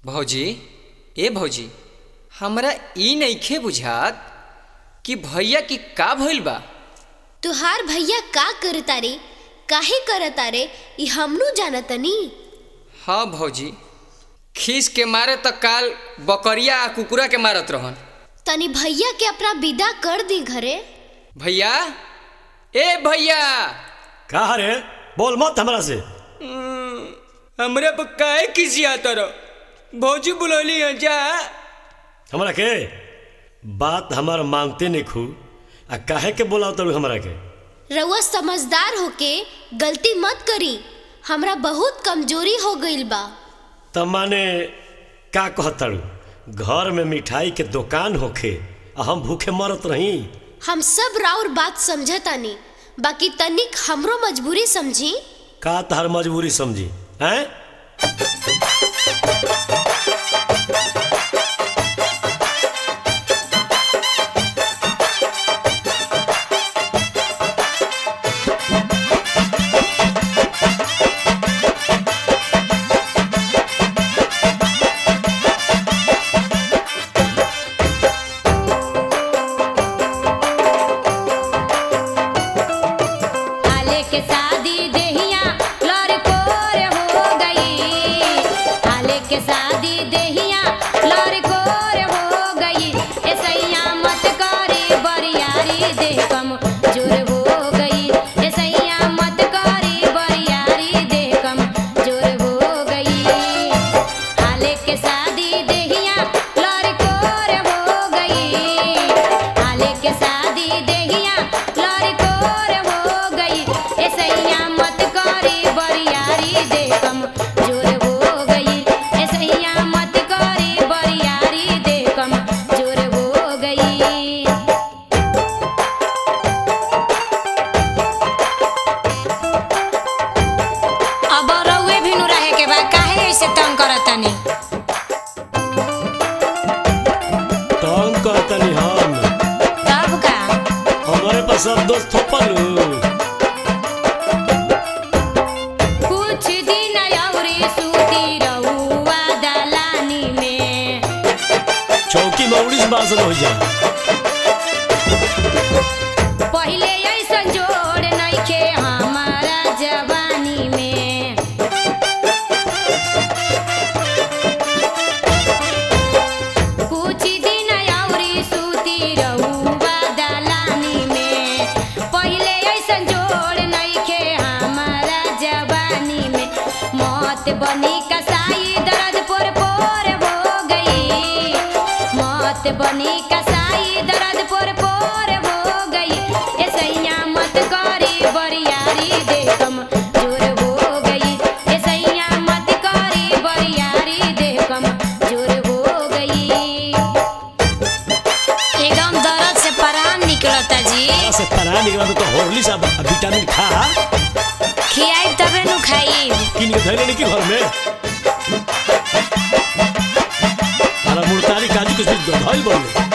भौजी ए भौजी हमरा ई नइखे बुझात कि भैया की का भइल बा तुहार भैया का करता रे काहे करता रे ई हमनू जानतनी हाँ भौजी खीस के मारे त काल बकरिया आ कुकुरा के मारत रहन तनी भैया के अपना विदा कर दी घरे भैया ए भैया का रे बोल मत हमरा से हमरे पर काहे खिसियात रह भौजी बुलौली है जा हमरा के बात हमार मांगते नहीं खू आ काहे के बोलाव तलू हमरा के रउआ समझदार होके गलती मत करी हमरा बहुत कमजोरी हो गईल बा त माने का कहतड़ू घर में मिठाई के दुकान होखे आ हम भूखे मरत रही हम सब राउर बात समझतानी बाकी तनिक हमरो मजबूरी समझी का तहर मजबूरी समझी हैं आले के शादी देहिया लड़कोर हो गई आले के शादी देहिया लड़कोर हो गई ऐसैया मत करे बरियारी देह कम जोर हो गई ऐसैया मत करे बरियारी देह कम जोर हो गई आले के शादी देहिया लड़कोर हो गई आले के शादी देहिया लड़कोर हो गई ऐसैया मत करे बरियारी देह कम जोर हो गई ऐसैया मत करे बरियारी देह कम जोर हो गई अब रउए भी नु रहे के बा काहे ऐसे तंग करतानी तंग कहतनी हम तब का हमारे पास सब दोस्त थोपलू कुछ दिन अउरी सूती रहुआ दलानी में चौकी में उड़ीस बासन हो जाए पहिले ऐसन जोड़ नइखे हमारा जवानी में कुछ दिन अउरी सूती रहुआ दलानी में पहिले ऐसन जोड़ नइखे हमारा जवानी में मौत बनी कसाई दर्द पोर पोर हो गई मौत बनी कसाई दर्द पोर पोर हो गई ऐसैया मत करी बरियारी देह कम जोर हो गई ऐसैया मत करी बरियारी देह कम जोर हो गई एकदम दर्द से परान निकलता जी से परा निकला तो होरली सा विटामिन खा खियाई तबे नु खाई किन के धैले नहीं कि घर में अरे मुर्तारी काजू कुछ धइल बोल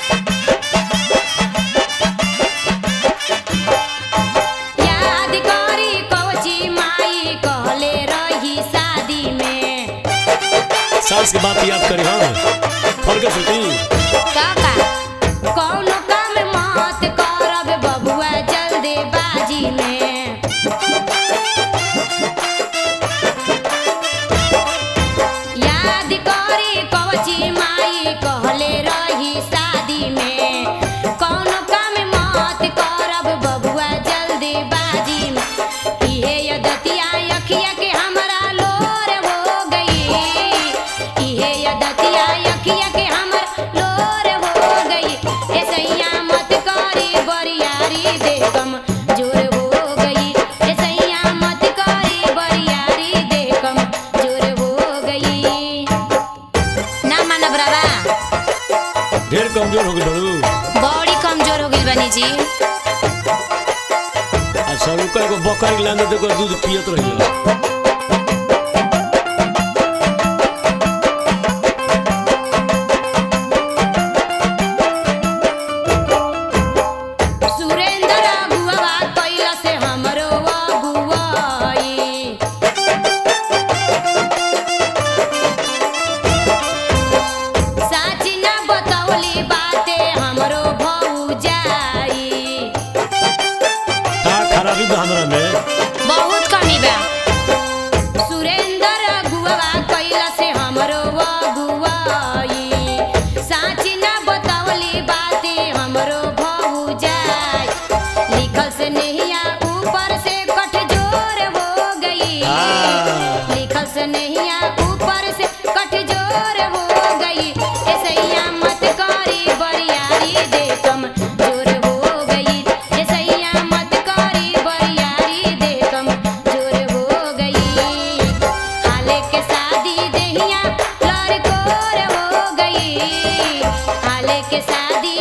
याद करी कवची माई कहले रही शादी में सास के बात याद करी हम फल के सुती काका कौनो काम मत करब बबुआ जल्दी बाजी में याद करी कवची माई कहले रही शादी में कौनो काम मत करब बबुआ जल्दी बाजी में इहे यदतिया अखिया के हमरा लोर हो गई इहे यदतिया अखिया के हमर लोर हो गई ऐसैया मत करी बरियारी देह कम जोर हो गई ऐसैया मत करी बरियारी देह कम जोर हो गई ना मानब रावा ढेर कमजोर हो गई बड़ू बड़ी कमजोर हो गई बनी जी आ सब का एगो बकरी लाने देखो दूध पियत रहियो सुरेंद्र अगुआ कैला से हमरो अगुआई देहिया लड़कोर हो गई हाले के शादी